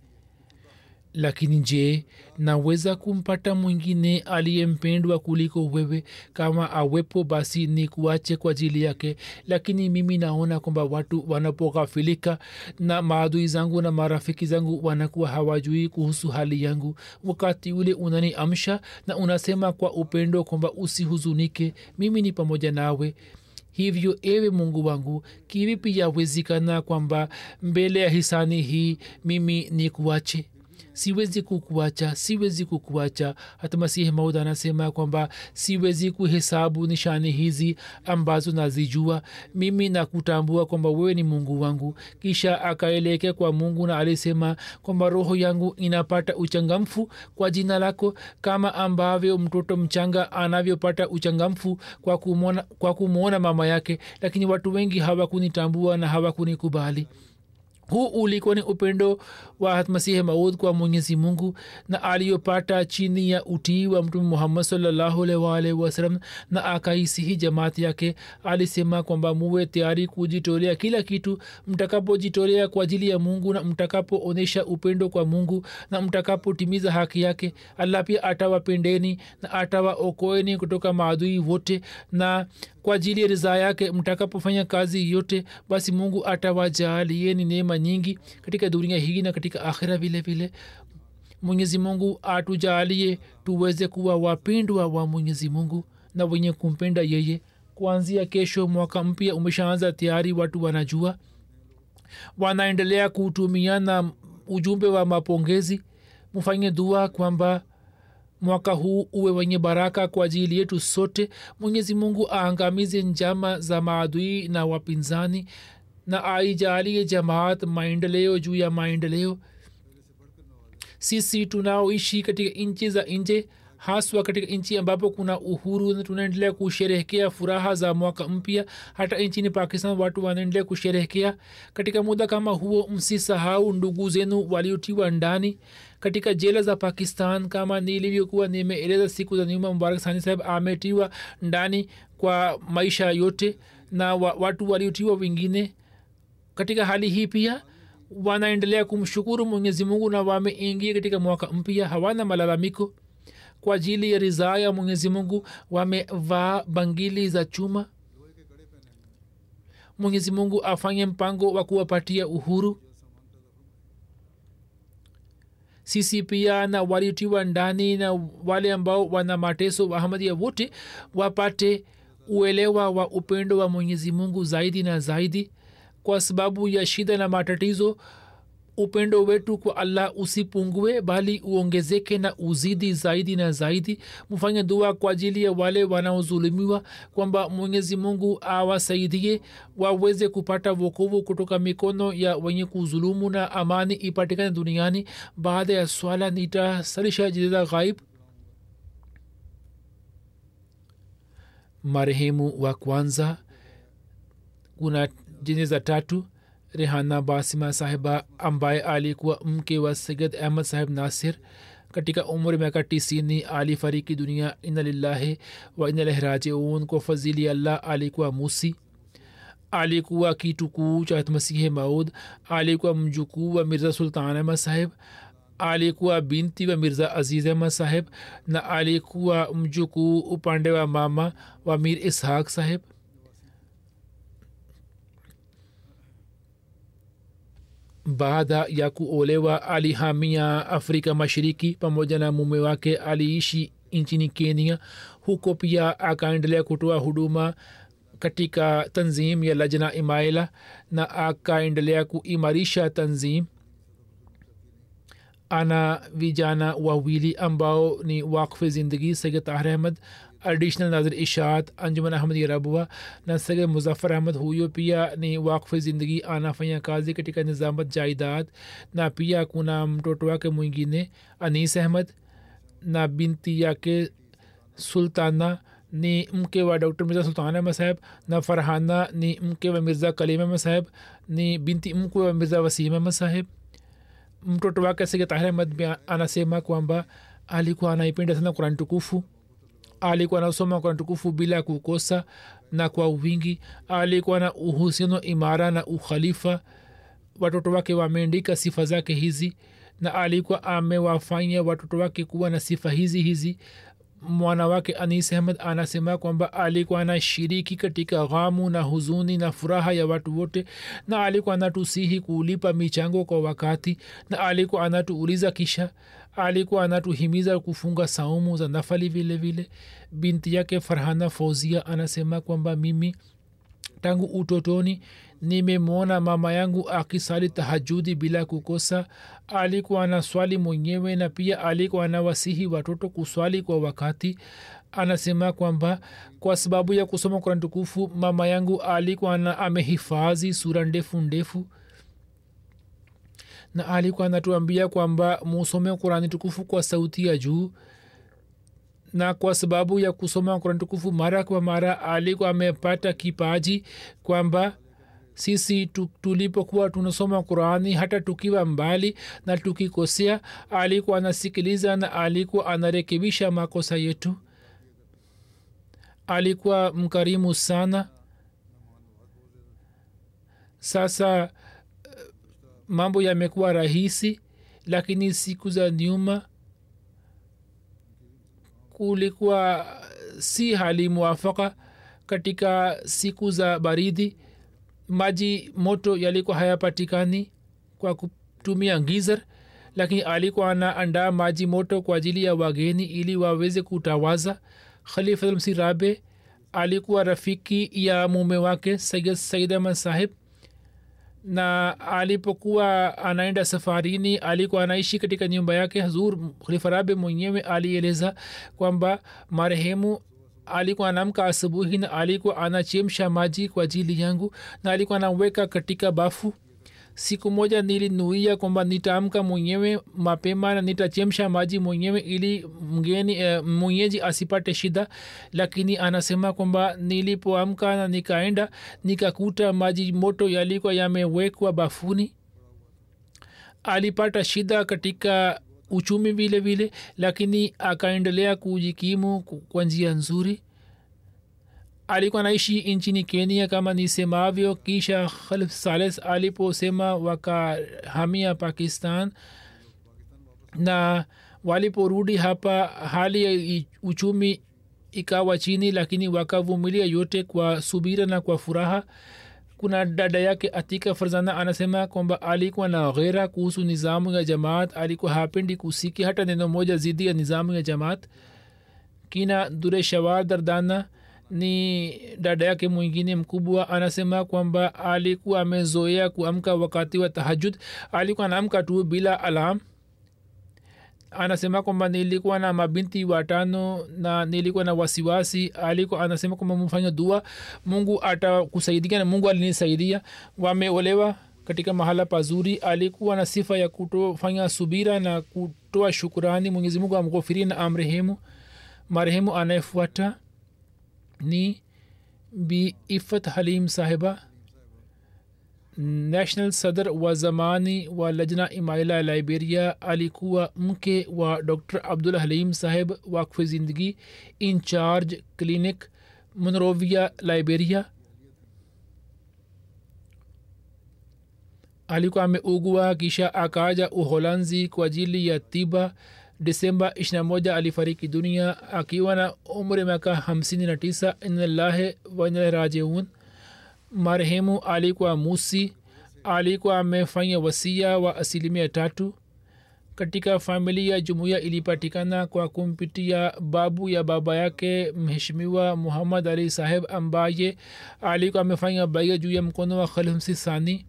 lakini je naweza kumpata mwingine aliyempendwa kuliko wewe kama awepo basi ni kuache kwa ajili yake lakini mimi naona kwamba watu wanapoghafilika na maadui zangu na marafiki zangu wanakuwa hawajui kuhusu hali yangu wakati ule unaniamsha na unasema kwa upendo kwamba usihuzunike mimi ni pamoja nawe hivyo ewe mungu wangu kivipi yawezekana kwamba mbele ya hisani hii mimi ni kuache siwezi kukuacha siwezi kukuacha hata masihi maud anasema kwamba siwezi kuhesabu nishani hizi ambazo nazijua mimi nakutambua kwamba wewe ni mungu wangu kisha akaelekea kwa mungu na alisema kwamba roho yangu inapata uchangamfu kwa jina lako kama ambavyo mtoto mchanga anavyopata uchangamfu kwa kumwona, kwa kumwona mama yake lakini watu wengi hawakunitambua na hawakunikubali huu ulikuwa ni upendo wa masihi maud kwa mwenyezi mungu na aliyopata chini ya utii wa mtume muhammad salllahualwalh wasalam na akaisihi jamaati yake alisema kwamba muwe tayari kujitolea kila kitu mtakapojitolea kwa ajili ya mungu na mtakapoonyesha upendo kwa mungu na mtakapotimiza haki yake allah pia atawapendeni na atawaokoeni kutoka maadui wote na kwa ajili ya ridhaa yake mtakapofanya kazi yote basi mungu atawajaalieni neema nyingi katika dunia hii na katika akhira vile vile mwenyezi mungu atujaalie tuweze kuwa wapendwa wa mwenyezi mungu na wenye kumpenda yeye kuanzia kesho mwaka mpya umeshaanza tayari watu wanajua wanaendelea kutumiana ujumbe wa mapongezi mfanye dua kwamba mwaka huu uwe wenye baraka kwa ajili yetu sote mwenyezi mungu aangamize njama za maadui na wapinzani na aijalie jamaat maendeleo juu ya maendeleo sisi tunaoishi katika nchi za nje haswa katika nchi ambapo kuna uhuru na tunaendelea kusherehekea furaha za mwaka mpya hata nchini pakistan watu wanaendelea kusherehekea katika muda kama huo msisahau ndugu zenu waliotiwa ndani katika jela za pakistan kama nilivyokuwa nimeeleza siku za nyuma mubarak sani saheb ametiwa ndani kwa maisha yote na wa, watu waliotiwa wengine katika hali hii pia wanaendelea kumshukuru mwenyezi mungu na wameingia katika mwaka mpya hawana malalamiko kwa ajili ya ridhaa ya mwenyezi mungu wamevaa bangili za chuma mwenyezi mungu afanye mpango wa kuwapatia uhuru sisi pia na waliotiwa ndani na wale ambao wana mateso wahamadia wote wapate uelewa wa upendo wa mwenyezi mungu zaidi na zaidi kwa sababu ya shida na matatizo upendo wetu kwa allah usipungue bali uongezeke na uzidi zaidi na zaidi mfanye dua kwa ajili ya wale wanaozulumiwa kwamba mwenyezi mungu awasaidie waweze kupata wokovu kutoka mikono ya wenye kuzulumu na amani ipatikane duniani baada ya swala nitasalisha jeza ghaib marehemu wa kwanza kuna jeneza tatu rehana basima sahiba ambaye alikuwa mke wa sayid ahmad sahib nasir katika umri miaka tisini alifariki dunia ina lillahi wa ina ilaihi rajiun kwa fadhili allah alikuwa musi alikuwa kitukuu cha masihi maud alikuwa mjukuu wa mirza sultan ahmad sahib alikuwa binti wa mirza aziz ahmad sahib na alikuwa mjukuu upande wa mama wa mir ishaq sahib baada ya kuolewa alihamia afrika mashariki pamoja na mume wake aliishi nchini kenya huko pia akaendelea kutoa huduma katika tanzim ya lajna imaila na akaendelea kuimarisha tanzim ana vijana wawili ambao ni wakfe zindagi sayid tahir ahmad additional nazir ishaat anjuman ahmad rabua na sayid muzaffar ahmad huyo pia ni wakfe zindagi anafanya kazi katika nizamat jaidad na pia kuna mtoto wake mwingine anis ahmad na binti yake sultana ni mke wa dr mirza sultan ahmad saheb na farhana ni mke wa mirza kalim ahmad saheb ni binti mkwe wa mirza wasim ahmad saheb mtoto wake sige tahir ahmad anasema kwamba alikuwa anaipenda sana kurani tukufu alikuwa anasoma kurani tukufu bila kukosa na kwa wingi alikuwa na uhusiano imara na ukhalifa watoto wake wameandika sifa zake hizi na alikuwa amewafanya watoto wake kuwa na sifa hizi hizi mwana wake anis ahmad anasema kwamba alikuwa anashiriki katika ghamu na huzuni na furaha ya watu wote na alikuwa anatusihi kulipa michango kwa wakati na alikuwa anatuuliza kisha alikuwa anatuhimiza kufunga saumu za nafali vile vile binti yake farhana fauzia anasema kwamba mimi tangu utotoni nimemwona mama yangu akisali tahajudi bila kukosa alikuwa na swali mwenyewe na pia alikuwa anawasihi watoto kuswali kwa wakati anasema kwamba kwa sababu ya kusoma kurani tukufu mama yangu alikuwa na amehifadhi sura ndefu ndefu na alikuwa anatuambia kwamba musome kurani tukufu kwa sauti ya juu na kwa sababu ya kusoma kurani tukufu mara kwa mara alikuwa amepata kipaji kwamba sisi tulipokuwa tunasoma qurani hata tukiwa mbali na tukikosea alikuwa anasikiliza na alikuwa anarekebisha makosa yetu alikuwa mkarimu sana sasa mambo yamekuwa rahisi lakini siku za nyuma kulikuwa si hali mwafaka katika siku za baridi maji moto yalikuwa hayapatikani kwa kutumia ngizar lakini alikuwa anaandaa maji moto kwa ajili ya wageni ili waweze kutawaza khalifatulmsi rabe alikuwa rafiki ya mume wake sayid said ahmad sahib na alipokuwa anaenda safarini alikuwa anaishi katika nyumba yake hazur khalifa rabe mwenyewe alieleza kwamba marehemu alikuwa anamka asubuhi na alikuwa anachemsha maji kwa ajili yangu na alikuwa anaweka katika bafu siku moja nilinuia kwamba nitaamka mwenyewe mapema na nitachemsha maji mwenyewe ili mgeni e, mwenyeji asipate shida lakini anasema kwamba nilipoamka na nikaenda nikakuta maji moto yalikuwa yamewekwa bafuni alipata shida katika uchumi vile vile lakini akaendelea kujikimu kwa njia nzuri alikuwa naishi nchini kenya kama nisemavyo kisha khalif sales aliposema wakahamia pakistan na waliporudi hapa hali ya uchumi ikawa chini lakini wakavumilia yote kwa subira na kwa furaha kuna dada yake atika farzana anasema kwamba alikuwa na ghera kuhusu nizamu ya jamaat alikuwa hapendi kusiki hata neno moja zidi ya nizamu ya jamaat kina dure shawar dardana ni dada yake mwingine mkubwa anasema kwamba alikuwa amezoea kuamka wakati wa tahajud alikuwa anaamka tu bila alam anasema kwamba nilikuwa na mabinti watano na nilikuwa na wasiwasi alikuwa anasema kwamba mfanya dua mungu atakusaidia na mungu alinisaidia wameolewa katika mahala pazuri alikuwa na sifa ya kutofanya subira na kutoa shukurani mwenyezi mungu amghofiri na amrehemu marehemu anayefuata ni bi ifat halim sahiba national sadr wa zamani wa lajna imaila liberia alikuwa mke wa dr abdul halim saheb wakfe zindagi incharge clinic monrovia liberia alikuwa ameugua kisha akaja uholanzi kwa ajili ya tiba disemba 21 alifariki dunia akiwa na umri miaka 59 inalahi wanarajiun marehemu alikuwa musi alikuwa amefanya wasia wa asilimia tatu katika familia jumuiya ilipatikana kwa kumpitia babu ya baba yake mheshimiwa muhammad ali saheb ambaye alikuwa amefanya baia juu ya mkono wa khalifmsi sani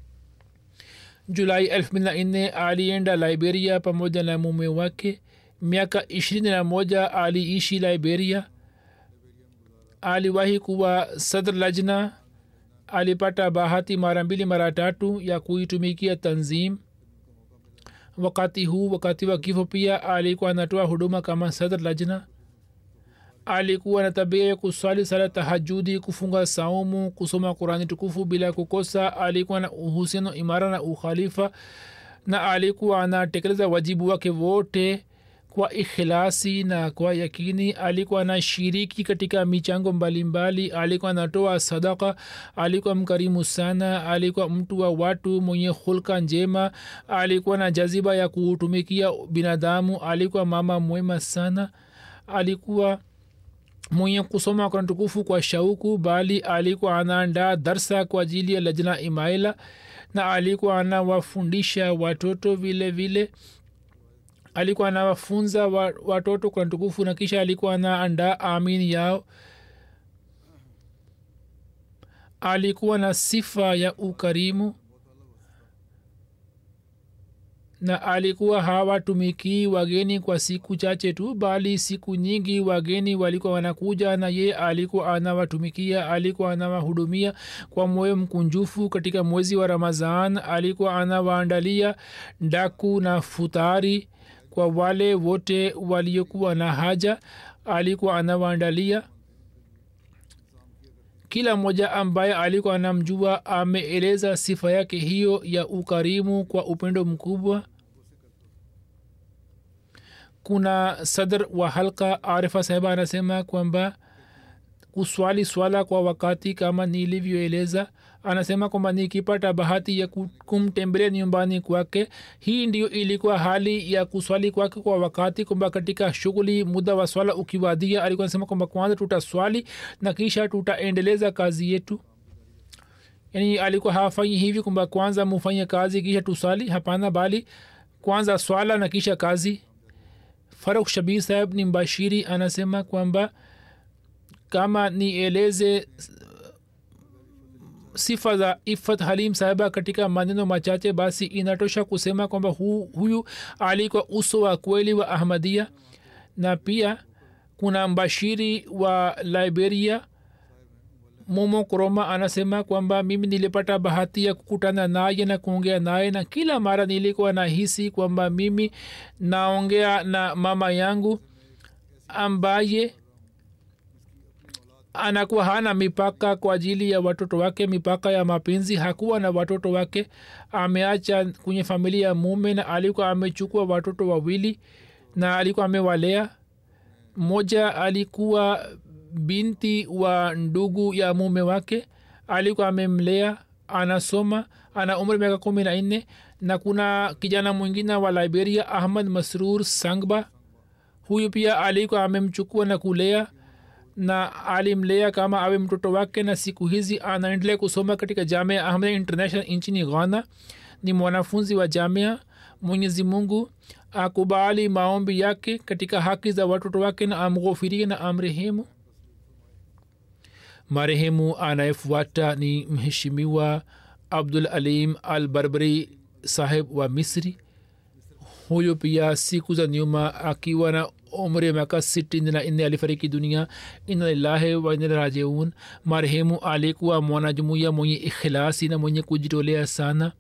julai elfu mbili na nne alienda liberia pamoja na mume wake miaka ishirini na moja aliishi liberia aliwahi kuwa sadr lajna alipata bahati mara mbili mara tatu ya kuitumikia tanzim wakati huu wakati wa kifo pia alikuwa anatoa huduma kama sadr lajna alikuwa na tabia ya kuswali sala tahajudi kufunga saumu kusoma qurani tukufu bila kukosa alikuwa na uhusiano imara na ukhalifa na alikuwa anatekeleza wajibu wake wote kwa ikhilasi na kwa yakini alikuwa anashiriki katika michango mbalimbali alikuwa anatoa sadaka alikuwa mkarimu sana alikuwa mtu wa watu mwenye hulka njema alikuwa na jaziba ya kutumikia binadamu alikuwa mama mwema sana alikuwa mwenye kusoma kurani tukufu kwa shauku bali alikuwa anaandaa darsa kwa ajili ya lajna imaila na alikuwa anawafundisha watoto vile vile alikuwa anawafunza wa, watoto kurani tukufu na kisha alikuwa anaandaa amini yao alikuwa na sifa ya ukarimu na alikuwa hawatumikii wageni kwa siku chache tu bali siku nyingi wageni walikuwa wanakuja na ye alikuwa anawatumikia alikuwa anawahudumia kwa moyo mkunjufu katika mwezi wa ramazan alikuwa anawaandalia ndaku na futari kwa wale wote waliokuwa na haja alikuwa anawaandalia kila mmoja ambaye alikuwa anamjua ameeleza sifa yake hiyo ya ukarimu kwa upendo mkubwa kuna sadr wa halka arifa sahiba anasema kwamba kuswali swala kwa wakati kama nilivyoeleza anasema kwamba nikipata bahati ya ku- kumtembelea nyumbani kwake hii ndio ilikuwa hali ya kuswali kwake kwa wakati kwamba katika shughuli muda wa swala ukiwadia alikuwa anasema kwamba kwanza tutaswali na kisha tutaendeleza kazi yetu yani alikuwa hafanyi hivi kwamba kwanza mufanye kazi kisha tusali hapana bali kwanza swala na kisha kazi faruk shabir saheb ni mbashiri anasema kwamba kama nieleze sifa za ifat halim sahiba katika maneno machache basi inatosha kusema kwamba hu, huyu alikuwa uso wa kweli wa ahmadia na pia kuna mbashiri wa liberia momo koroma anasema kwamba mimi nilipata bahati ya kukutana naye na kuongea naye na kila mara nilikuwa nahisi kwamba mimi naongea na mama yangu ambaye anakuwa hana mipaka kwa ajili ya watoto wake mipaka ya mapenzi hakuwa na watoto wake ameacha kwenye familia ya mume na alikuwa amechukua watoto wawili na alikuwa amewalea mmoja alikuwa binti wa ndugu ya mume wake alikuwa amemlea anasoma ana umri miaka kumi na nne na kuna kijana mwingine wa liberia ahmad masrur sangba huyu pia alikuwa amemchukua na kulea na alimlea kama awe mtoto wake na siku hizi anaendelea kusoma katika jamia ahmed international nchini ghana ni mwanafunzi wa jamia mwenyezi mungu akubali maombi yake katika haki za watoto wake na amghofirie na amrehemu marehemu anayefuata ni mheshimiwa abdul alim al barbari saheb wa misri huyo pia siku za nyuma akiwa na umri ya miaka sitini na nne alifariki dunia ina lillahi wa ina ilaihi rajiun marehemu alikuwa mwanajumuiya mwenye ikhilasi na mwenye kujitolea sana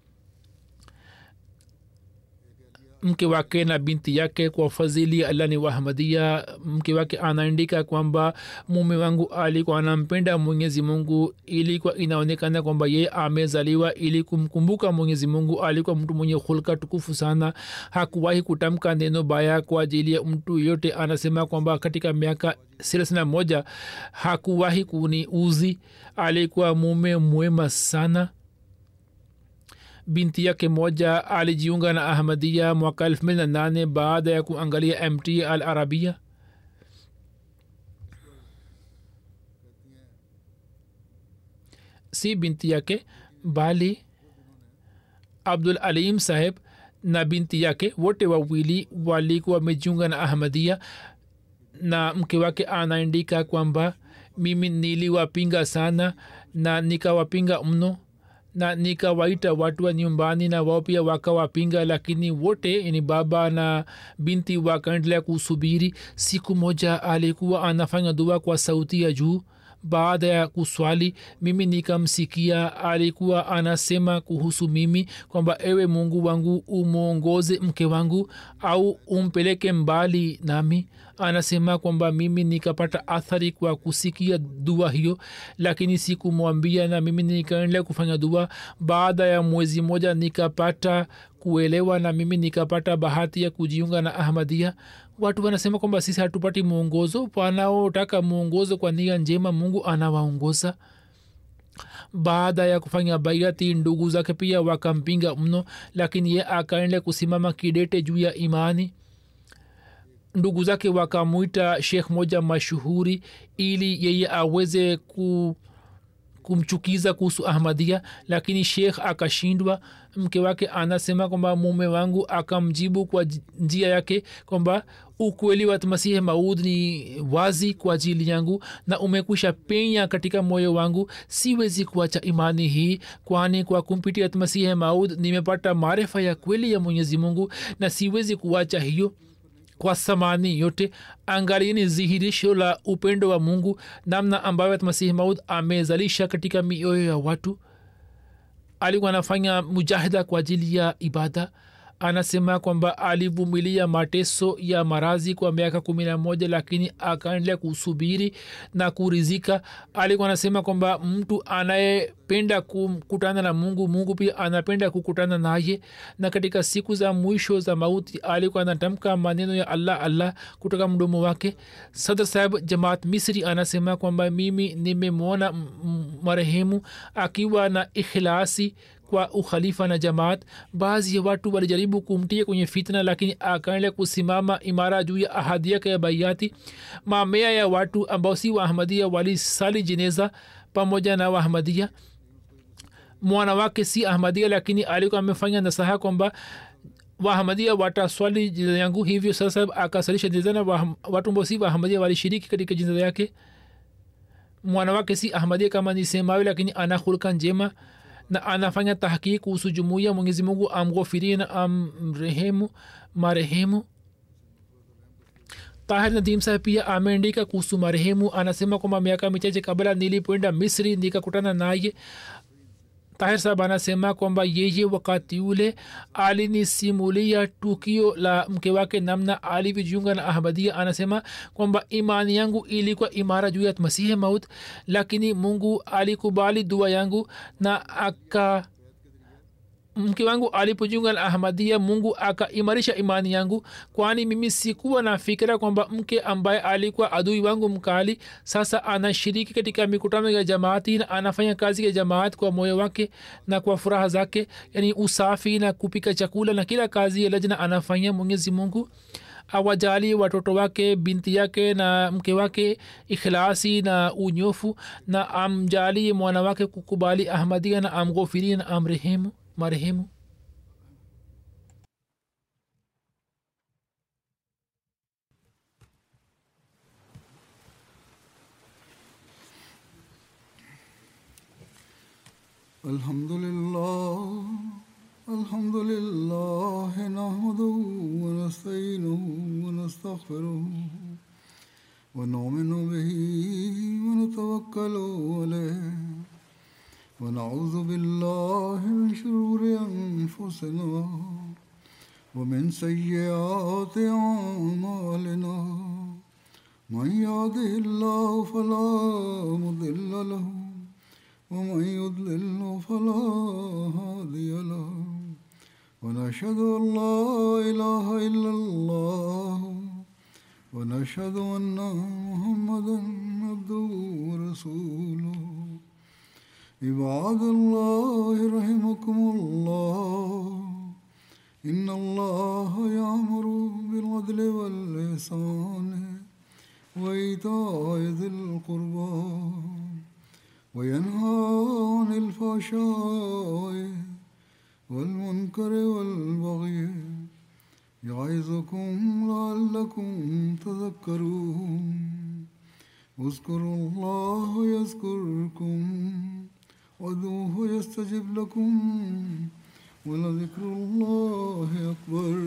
mke wake na binti yake kwa fadhili allah ni wahmadia mke wake anaandika kwamba mume wangu alikuwa anampenda mwenyezi mungu ilikuwa inaonekana kwamba ye amezaliwa ili kumkumbuka mwenyezi mungu alikuwa mtu mwenye hulka tukufu sana hakuwahi kutamka neno baya kwa ajili ya mtu yote anasema kwamba katika miaka thelathini na moja hakuwahi kuni uzi alikuwa mume mwema sana binti yake moja alijiunga na ahmadia mwaka elfu mbili na nane baada ya kuangalia mt al arabia si binti yake bali abdul alim saheb na binti yake wote wawili walikuwa wamejiunga na ahmadia na mke wake anaandika kwamba mimi niliwapinga sana na nikawapinga mno na nikawaita watu wa nyumbani na wao pia wakawapinga lakini wote ni baba na binti wakaendelea kusubiri siku moja alikuwa anafanya dua kwa sauti ya juu baada ya kuswali mimi nikamsikia alikuwa anasema kuhusu mimi kwamba ewe mungu wangu umwongoze mke wangu au umpeleke mbali nami anasema kwamba mimi nikapata athari kwa kusikia dua hiyo lakini sikumwambia na mimi nikaendelea kufanya dua baada ya mwezi moja nikapata kuelewa na mimi nikapata bahati ya kujiunga na ahmadia watu wanasema kwamba sisi hatupati mwongozo wanaotaka mwongozo kwa nia njema mungu anawaongoza baada ya kufanya baiati ndugu zake pia wakampinga mno lakini ye akaendelea kusimama kidete juu ya imani ndugu zake wakamwita shekh moja mashuhuri ili yeye aweze ku kumchukiza kuhusu ahmadia lakini shekh akashindwa mke wake anasema kwamba mume wangu akamjibu kwa njia yake kwamba ukweli wa masihi maud ni wazi kwa ajili yangu na umekwisha penya katika moyo wangu siwezi kuacha imani hii kwani kwa kumpitia masihi maud nimepata maarifa ya kweli ya mwenyezi mungu na siwezi kuacha hiyo kwa samani yote angalieni dhihirisho la upendo wa mungu namna ambayo masihi maud amezalisha katika mioyo ya watu alikuwa anafanya mujahida kwa ajili ya ibada anasema kwamba alivumilia mateso ya marazi kwa miaka kumi na moja lakini akaendelea kusubiri na kurizika alikuwa anasema kwamba mtu anayependa kukutana na mungu mungu pia anapenda kukutana naye na katika siku za mwisho za mauti alikuwa anatamka maneno ya allah allah kutoka mdomo wake sadr saheb jamaat misri anasema kwamba mimi nimemwona marehemu akiwa na ikhlasi kwa ukhalifa na jamaat baadhi ya watu walijaribu kumtia kwenye fitna lakini akaendelea kusimama imara juu ya ahadi yake ya baiati mamea ya watu ambao si waahmadia walisali jeneza pamoja na waahmadia mwana wake si ahmadia lakini alikuwa amefanya nasaha kwamba wahamadia wataswali jeneza yangu hivyo sasa akasalisha jeneza na watu ambao si wahamadia walishiriki katika jeneza yake mwana wake si ahmadia kama nisemawe lakini ana hulka njema na anafanya tahkiki kuhusu jumuiya mwenyezi mungu amghofirie na amrehemu marehemu tahir nadim saheb pia ameandika kuhusu marehemu anasema kwamba miaka michache kabla nilipoenda misri nikakutana naye tahir sahab anasema kwamba yeye wakati ule alinisimulia tukio la mke wake namna alivyojiunga na ahmadia anasema kwamba imani yangu ilikuwa imara juu ya masihi maut lakini mungu alikubali dua yangu na aka mke wangu alipojiunga na ahmadia mungu akaimarisha imani yangu kwani mimi sikuwa na fikira kwamba mke ambaye alikuwa adui wangu mkali sasa anashiriki katika mikutano ya jamaati na anafanya kazi ya jamaat kwa moyo wake na kwa furaha zake yani usafi na kupika chakula na kila kazi ya lajna anafanya mwenyezi mungu awajali watoto wake binti yake na mke wake ikhlasi na unyofu na amjali mwana wake kukubali ahmadia na amghofiri na amrehemu marehemu الحمد لله الحمد لله نحمده ونستعينه ونستغفره ونؤمن به ونتوكل عليه ونعوذ بالله من شرور أنفسنا ومن سيئات أعمالنا من يهده الله فلا مضل له ومن يضلل فلا هادي له ونشهد أن لا إله إلا الله ونشهد أن محمدا عبده ورسوله عباد الله رحمكم الله إن الله يأمر بالعدل والإحسان وإيتاء ذي القربى وينهى عن الفحشاء والمنكر والبغي يعظكم لعلكم تذكرون اذكروا الله يذكركم وادعوه يستجب لكم ولذكر الله أكبر